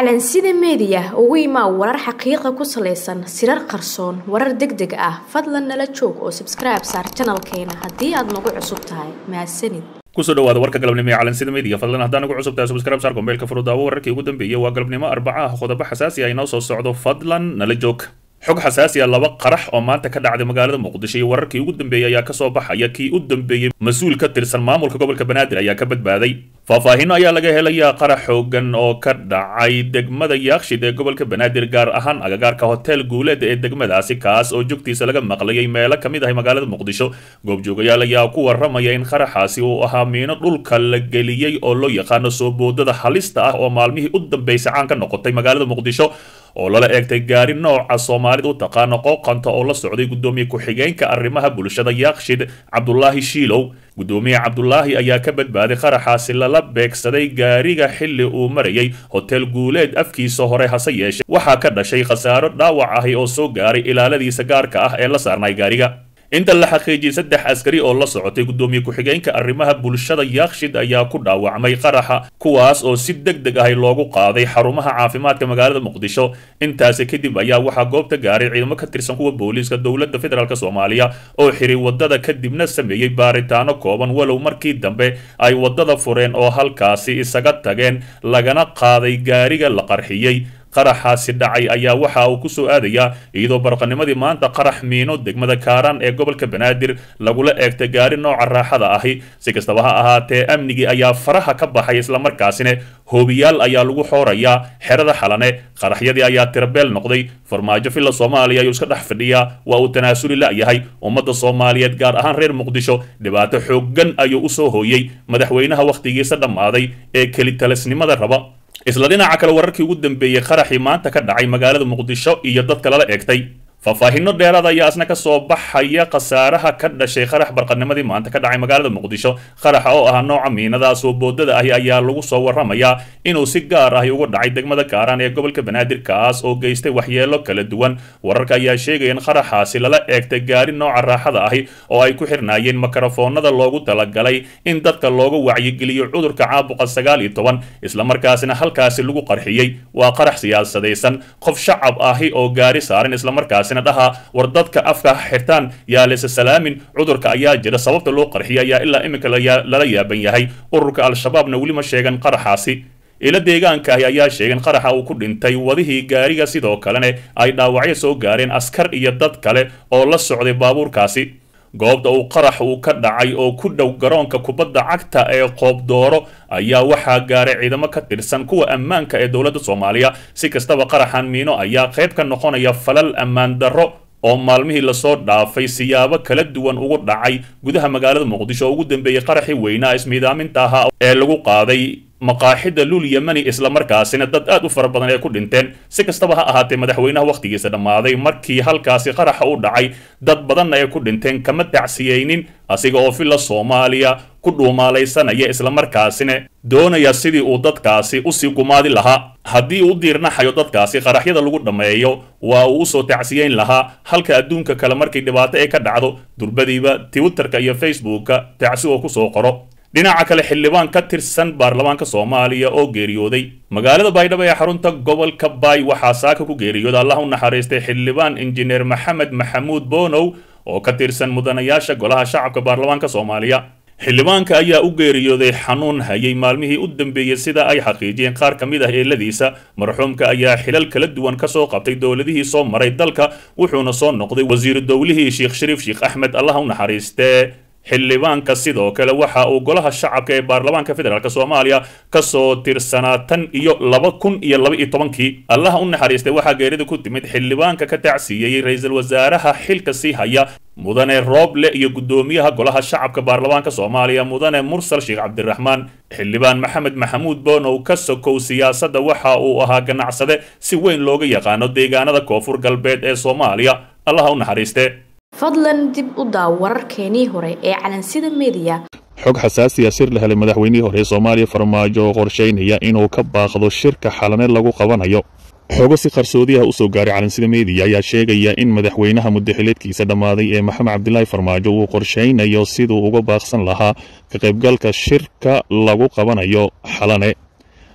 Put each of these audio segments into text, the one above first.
calansida meediya ugu imaa warar xaqiiqa ku salaysan sirar qarsoon warar deg deg ah fadlan nala joog oo sabskribe saar janalkeena haddii aad nagu cusub tahay mahadsanid kusoo dhawaada warka galabnimo ee calansida media fadlan haddaan ugu cusub tahay subscribe saar gombeelka furudaawo wararkii ugu dambeeyey waa galabnimo arbaca ah qodobo xasaasi ah inoo soo socdo fadlan nala joog xog xasaasi ah laba qarax oo maanta ka dhacday magaalada muqdisho iyo wararkii ugu dambeeyey ayaa kasoo baxaya kii u dambeeyey mas-uul ka tirsan maamulka gobolka banaadir ayaa ka badbaaday faahfaahino ayaa laga helayaa qarax xoogan oo ka dhacay degmada yaakshid ee gobolka banaadir gaar ahaan agagaarka hotel guuleed ee degmadaasi kaas oo jogtiisa laga maqlayay meelo ka mid ah magaalada muqdisho goobjoogayaal ayaa ku waramaya in qaraxaasi uu ahaa miino dhulka la geliyey oo loo yaqaano soo boodada halista ah oo maalmihii u dambeysay caan ka noqotay magaalada muqdisho oo lala eegtay gaari nooca soomaalida u taqaano qooqanta oo la socday guddoomiye ku-xigeenka arrimaha bulshada yaakshid cabdulaahi shiilow guddoomiye cabdulaahi ayaa ka badbaaday qaraxaasi lala beegsaday gaariga xilli uu marayay hotel guuleed afkiisa hore hase yeeshe waxaa ka dhashay khasaaro dhaawac ahi oo soo gaaray ilaaladiisa gaarka ah ee la saarnay gaariga inta la xaqiijiyey saddex askari oo la socotay guddoomiye ku-xigeenka arrimaha bulshada yaakshid ayaa ku dhaawacmay qaraxa kuwaas oo si deg deg ahi loogu qaaday xarumaha caafimaadka magaalada muqdisho intaasi kadib ayaa waxaa goobta gaaray ciidamo ka tirsan kuwa booliiska dowladda federaalk soomaaliya oo xiray wadada kadibna sameeyey baaritaano kooban walow markii dambe ay wadada fureen oo halkaasi isaga tageen lagana qaaday gaariga la qarxiyey qaraxaasi dhacay ayaa waxa uu kusoo aadayaa iyadoo barqanimadii maanta qarax miino degmada kaaraan ee gobolka banaadir lagula eegtay gaari nooca raaxada ahi si kastaba ha ahaatee amnigii ayaa faraha ka baxay islamarkaasina hoobiyaal ayaa lagu xoorayaa xerada xalane qaraxyadii ayaa tirabeel noqday farmaajo filla soomaaliya ayuu iska dhex fadhiyaa waa uu tanaasuli la'yahay ummadda soomaaliyeed gaar ahaan reer muqdisho dhibaato xooggan ayuu usoo hooyey madaxweynaha wakhtigiisa dhammaaday ee kelitalisnimada raba isla dhinaca kale wararkii ugu dambeeyey qaraxii maanta ka dhacay magaalada muqdisho iyo dadka lala eegtay faahfaahino dheeraad ayaa isna ka soo baxaya khasaaraha ka dhashay qarax barqanimadii maanta ka dhacay magaalada muqdisho qaraxa oo ah nooca miinadaas oo boodada ahi ayaa lagu soo waramayaa inuu si gaar ahi uga dhacay degmada kaaraan ee gobolka banaadir kaas oo geystay waxyeelo kala duwan wararka ayaa sheegaya in qaraxaasi lala eegtay gaari nooca raaxada ahi oo ay ku xirnaayeen makarafoonada loogu talagalay in dadka looga wacyigeliyo cudurka caabuqa sagaal iyo toban islamarkaasina halkaasi lagu qarxiyey waa qarax siyaasadaysan qof shacab ahi oo gaari saaran islamarkaas dhaha war dadka afka xirtaan yaa lese salaamin cudurka ayaa jira sababta loo qarxiya ayaa ilaa iminka lala yaaban yahay ururka al-shabaabna weli ma sheegan qaraxaasi ilo deegaanka ahi ayaa sheegeen qaraxa uu ku dhintay wadihii gaariga sidoo kalena ay dhaawacyo soo gaareen askar iyo dad kale oo la socday baabuurkaasi goobta uu qarax uu ka dhacay oo ku dhow garoonka kubadda cagta ee qoobdooro ayaa waxaa gaaray ciidamo ka tirsan kuwa ammaanka ee dowladda soomaaliya si kastaba qaraxan miino ayaa qayb ka noqonaya falal ammaan darro oo maalmihii lasoo dhaafay siyaabo kala duwan ugu dhacay gudaha magaalada muqdisho oo ugu dambeeyey qaraxii weynaa ismiidaaminta ahaa ee lagu qaaday maqaaxida luul yemani islamarkaasina dad aad u fara badan ay ku dhinteen si kastaba ha ahaatee madaxweynaha wakhtigiisa dhammaaday markii halkaasi qaraxa u dhacay dad badanna ay ku dhinteen kama tacsiyeynin asiga oo filla soomaaliya ku dhuumaalaysanaya islamarkaasina doonaya sidii uu dadkaasi usii gumaadi lahaa haddii uu diirnaxayo dadkaasi qaraxyada lagu dhammeeyo waa uu usoo tacsiyeyn lahaa halka adduunka kale markii dhibaato ay ka dhacdo durbadiiba twitterka iyo facebooka tacsi oo kusoo qoro dhinaca kale xildhibaan ka tirsan baarlamaanka soomaaliya oo geeriyooday magaalada baydhabo ee xarunta gobolka baay waxaa saaka ku geeriyooda allah u naxariistay xildhibaan injineer maxamed maxamuud boonow oo ka tirsan mudanayaasha golaha shacabka baarlamaanka soomaaliya xildhibaanka ayaa u geeriyooday xanuun hayay maalmihii u dambeeyey sida ay xaqiijiyeen qaar ka mid ah eeladiisa marxuumka ayaa xilal kala duwan ka soo qabtay dowladihii soo maray dalka wuxuuna soo noqday wasiiru dowlihii sheekh shariif sheekh axmed allah u naxariistee xildhibaanka sidoo kale waxa uu golaha shacabka ee baarlamaanka federaalk soomaaliya kasoo tirsanaa tan iyo laba kun iyo laba iyo tobankii allaha u naxariistay waxaa geerida ku timid xildhibaanka ka tacsiiyeyey ra-iisul wasaaraha xilka sii haya mudane rooble iyo guddoomiyaha golaha shacabka baarlamaanka soomaaliya mudane mursal sheekh cabdiraxmaan xildhibaan maxamed maxamuud boonow ka sokow siyaasadda waxa uu ahaa ganacsade si weyn looga yaqaano deegaanada koonfur galbeed ee soomaaliya allaha u naxariiste fadlan dib u daaw wararkeenii hore ee calansida meediya xog xasaasiya sir la helay madaxweynihii hore ee soomaaliya farmaajo oo qorshaynaya inuu ka baaqdo shirka xalane lagu qabanayo xogo si qarsoodiyaha usoo gaaray calansida meediya ayaa sheegaya in madaxweynaha muddaxileedkiisa dhammaaday ee maxamed cabdilaahi farmaajo uu qorshaynayo siduu uga baaqsan lahaa ka qaybgalka shirka lagu qabanayo xalane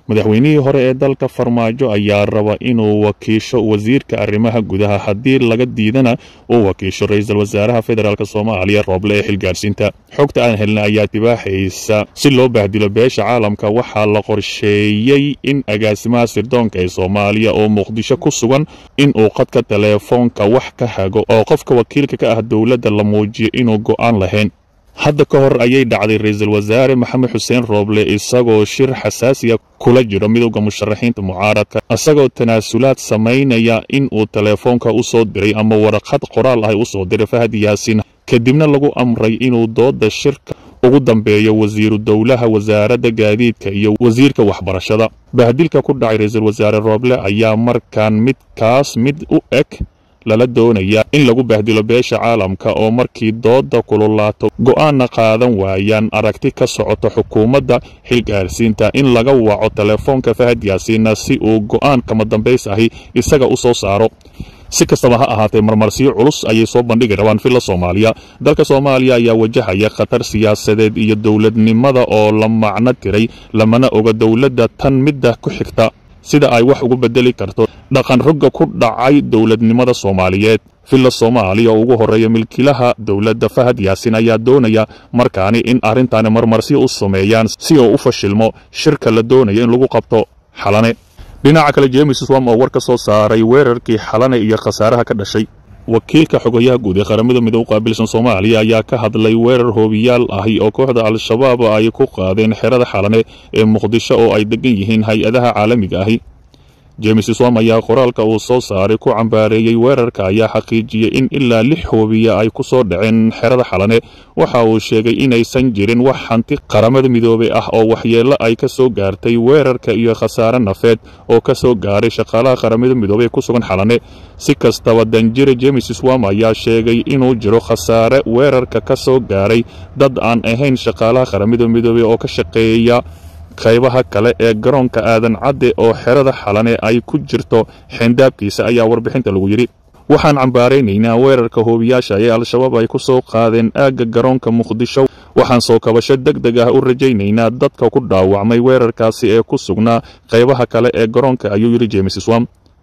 madaxweynihii hore ee dalka farmaajo ayaa raba inuu wakiisho wasiirka arrimaha gudaha haddii laga diidana uu wakiisho ra-iisul wasaaraha federaalk soomaaliya rooble ee xilgaarsiinta xogta aan helna ayaa tibaaxaysa si loo bahdilo beesha caalamka waxaa la qorsheeyey in agaasimaha sirdoonka ee soomaaliya oo muqdisho ku sugan inuu qadka teleefoonka wax ka hago oo qofka wakiilka ka ah dowladda la muujiyo inuu go'aan lahayn hadda ka hor ayay dhacday ra-iisul wasaare maxamed xuseen rooble isagoo shir xasaasiya kula jiro midowda musharaxiinta mucaaradka isagoo tanaasulaad samaynaya in uu teleefoonka u soo diray ama waraqad qoraal ah u soo diray fahad yaasiin kadibna lagu amray inuu dooda shirka ugu dambeeyo wasiiru dowlaha wasaaradda gaadiidka iyo wasiirka waxbarashada bahdilka ku dhacay ra-iisul wasaare rooble ayaa markaan midkaas mid u eg lala doonayaa in lagu bahdilo beesha caalamka oo markii dooda kululaato go'aanna qaadan waayaan aragti ka socoto xukuumadda xilgaarsiinta in laga waco teleefoonka fahad yaasiinna si uu go'aan kama dambays ahi isaga u soo saaro si kastaba ha ahaatee marmarsiyo culus ayay soo bandhigi rabaan filla soomaaliya dalka soomaaliya ayaa wajahaya khatar siyaasadeed iyo dowladnimada oo la macno tiray lamana oga dowladda tan midda ku xigta sida ay wax ugu bedeli karto dhaqan rogga ku dhacay dowladnimada soomaaliyeed villa soomaaliya oo ugu horreeya milkiilaha dowladda fahad yaasin ayaa doonaya markaani in arrintaani marmarsiyo u sameeyaan si uu u fashilmo shirka la doonaya in lagu qabto xalane dhinaca kale jeemis swam oo war ka soo saaray weerarkii xalane iyo khasaaraha ka dhashay wakiilka xogayaha guud ee qaramada midoob qaabilsan soomaaliya ayaa ka hadlay weerar hoobiyaal ahi oo kooxda al-shabaab ay ku qaadeen xerada xalane ee muqdisho oo ay degan yihiin hay-adaha caalamiga ahi jeemis swam ayaa qoraalka uu soo saaray ku cambaareeyey weerarka ayaa xaqiijiyey in ilaa lix hoobiya ay ku soo dhaceen xerada xalane waxa uu sheegay inaysan jirin wax hanti qaramada midoobey ah oo waxyeello ay ka soo gaartay weerarka iyo khasaare nafeed oo ka soo gaaray shaqaalaha qaramada midoobey ee ku sugan xalane si kastaba danjire jeemis swam ayaa sheegay inuu jiro khasaare weerarka ka soo gaaray dad aan ahayn shaqaalaha qaramada midoobey oo ka shaqeeya qaybaha kale ee garoonka aadan cadde oo xerada xalane ay ku jirto xeendaabkiisa ayaa warbixinta lagu yidhi waxaan cambaaraynaynaa weerarka hoobiyaasha ee al-shabaab ay ku soo qaadeen aagga garoonka muqdisho waxaan soo kabasho deg deg ah u rajaynaynaa dadka ku dhaawacmay weerarkaasi ee ku sugnaa qaybaha kale ee garoonka ayuu yidhi jeemis swam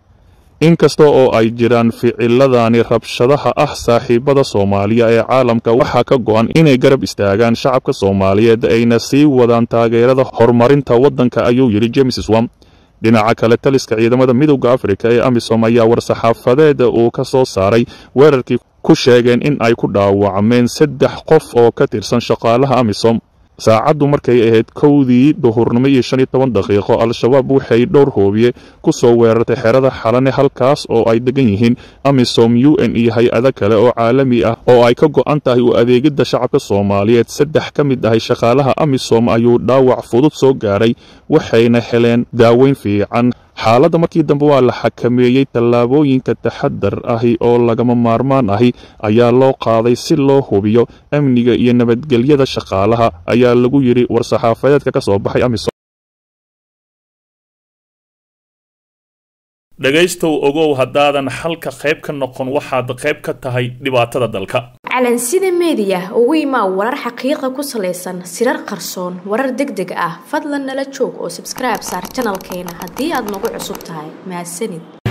inkasta oo ay jiraan ficiladani rabshadaha ah saaxiibada soomaaliya ee caalamka waxaa ka go'an inay garab istaagaan shacabka soomaaliyeed ayna sii wadaan taageerada horumarinta waddanka ayuu yidhi jeemis swam dhinaca kale taliska ciidamada midowda afrika ee amisom ayaa war-saxaafadeeda uu ka soo saaray weerarkii ku sheegeen in ay ku dhaawacmeen saddex qof oo ka tirsan shaqaalaha amisom saacaddu markay ahayd kowdii duhurnimo iyo shan iyo toban daqiiqo al-shabaab waxay dhowr hoobiye ku soo weerartay xerada xalane halkaas oo ay degan yihiin amisom u n iyo hay-ado kale oo caalami ah oo ay ka go'an tahay u adeegidda shacabka soomaaliyeed saddex ka mid ahay shaqaalaha amisom ayuu dhaawac fudud soo gaaray waxayna heleen daaweyn fiican xaaladda markii dambe waa la xakameeyey tallaabooyinka taxadar ahi oo lagama maarmaan ahi ayaa loo qaaday si loo hubiyo amniga iyo nabadgelyada shaqaalaha ayaa lagu yidhi war-saxaafadeedka ka soo baxay amisom dhegaystow ogow haddaadan xalka qayb ka noqon waxaad qayb ka tahay dhibaatada dalka calansida meediya ugu imaa warar xaqiiqa ku salaysan sirar qarsoon warar deg deg ah fadlan nala joog oo sabskribe saar janalkeena haddii aad nagu cusub tahay mahadsanid